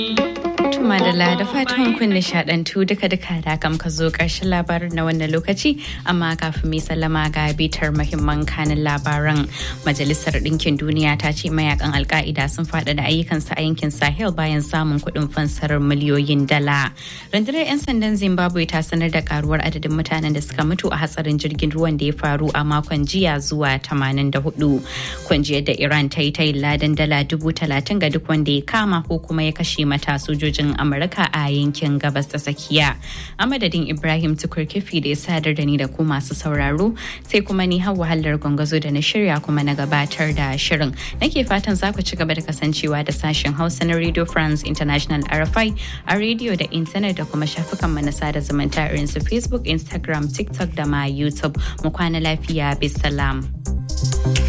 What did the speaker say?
Madalla da fatan kun nishadantu duka-duka da kam ka zo ƙarshen labarin na wannan lokaci amma kafin mai sallama ga bitar mahimman kanin labaran majalisar ɗinkin duniya ta ce mayakan alka'ida sun faɗa da ayyukansu a yankin sahel bayan samun kuɗin fansar miliyoyin dala rundunar 'yan sandan zimbabwe ta sanar da karuwar adadin mutanen da suka mutu a hatsarin jirgin ruwan da ya faru a makon jiya zuwa 84 kungiyar da iran ta yi ta ladan dala dubu talatin ga duk wanda ya kama ko kuma ya kashe mata sojojin amurka a yankin gabas ta tsakiya a madadin ibrahim tukur kifi da ya sadar da ni da ku masu sauraro sai kuma ni hawa hallar gwangwazo da na shirya kuma na gabatar da shirin nake fatan za ku ci gaba da kasancewa da sashen hausa na radio france international rfi a rediyo da intanet da kuma shafukan na sada zumunta irin su facebook instagram tiktok da ma youtube mu kwana lafiya bisalam.